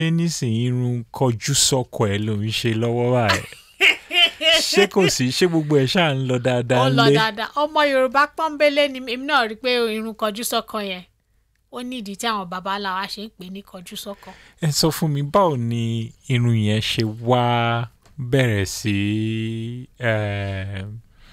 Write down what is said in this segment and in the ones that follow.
ṣé nísìnyí irun kọjú sọ́kọ ẹ̀ ló ń ṣe lọ́wọ́ báyìí ṣé kò sí ṣé gbogbo ẹ̀ ṣáà ń lọ dáadáa ó lọ lé dáadáa ọmọ yorùbá pọ́nbélé ni èmi náà rí i pé irun kọjú sọ́kàn yẹn ó ní ìdí tí àwọn baba ńlá wa ṣe ń pè ní kọjú sọ́kàn. ẹ sọ fún mi báwo ni irun yẹn ṣe wá bẹ̀rẹ̀ sí eh,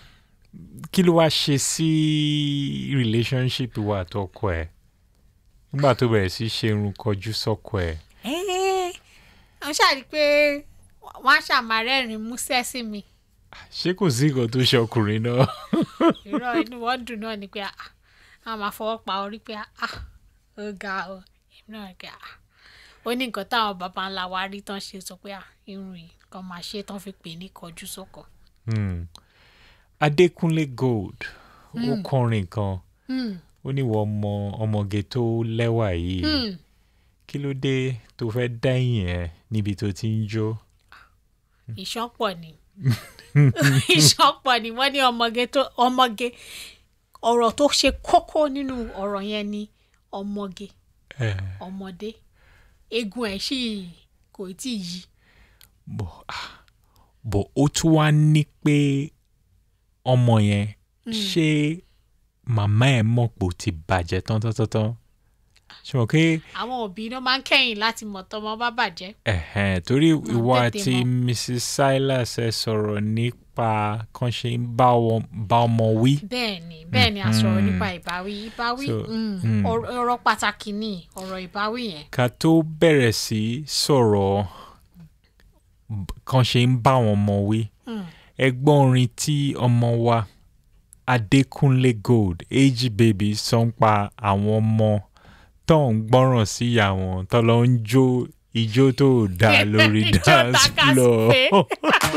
kí ló wá ṣe sí relationship wa àtọkọ ẹ̀ nígbà tó bẹ̀rẹ̀ sí ṣe irun kọjú sọ́kọ ẹ̀ ẹ́ẹ́ wọ́n ṣàrí pé wọ́n á ṣàmárẹ́rìn músẹ́ sí mi ṣé kò sí nǹkan tó ṣe ọkùnrin náà irọ́ inú wọn dùn náà ni pé ah, a máa fọwọ́ pa orí pé ah, ó ga o èmi náà rí pé ah, ó ní nǹkan táwọn baba ńlá wa rí tán ṣe sọ pé ah, irun yìí kan máa ṣe tán fi pè ní kọjú sọ́kàn. Hmm. Adékúnlé Gold ó kọrin kan Hmm, ó ní wọ́n ọmọ ọmọge tó lẹ́wà yìí hmm. kí ló dé tó fẹ́ dẹ́yìn ẹ̀ níbi tó ti ń jó. ìṣọ́pọ̀ ni ìṣọ́pọ̀ ni wọ́n ní ọmọge tó ọmọge ọ̀rọ̀ tó ṣe kókó nínú ọ̀rọ̀ yẹn ni ọmọge Eh, ọmọdé eegun ẹ̀ sì kò tí ì yí bọ̀ ah, bọ̀ ó tún wá ní pé ọmọ yẹn ṣé màmá ẹ̀ mọ̀ pé ó ti bàjẹ́ tán tán tán tán ṣe mọ̀ pé àwọn òbí náà máa ń kẹ́yìn láti mọ̀ tọmọ bá bàjẹ́ ẹ̀hẹ́n, torí ìwọ tètè àti mọ̀. Mrs. Silas ẹ sọ̀rọ̀ nípa kan ṣe ń bá wọn- bá ọmọ wí. bẹ́ẹ̀ ni bẹ́ẹ̀ ni a sọ̀rọ̀ nípa ìbáwí ìbáwí So, mm, mm. ọ̀rọ̀ ọ̀rọ̀ pàtàkì ni ọ̀rọ̀ ìbáwí yẹn ká tó bẹ̀rẹ̀ sí sọ̀rọ̀ b- kan ṣe ń bá wọn ọmọ wí Mm. ẹgbọ́n orin tí ọmọ wa Adékúnlé Gold ag baby sọ ń pa àwọn ọmọ tó ń gbọ́ràn sí ìyá wọn tó lọ ń jó ijó tó dáa lórí Ijó dance takaspe. floor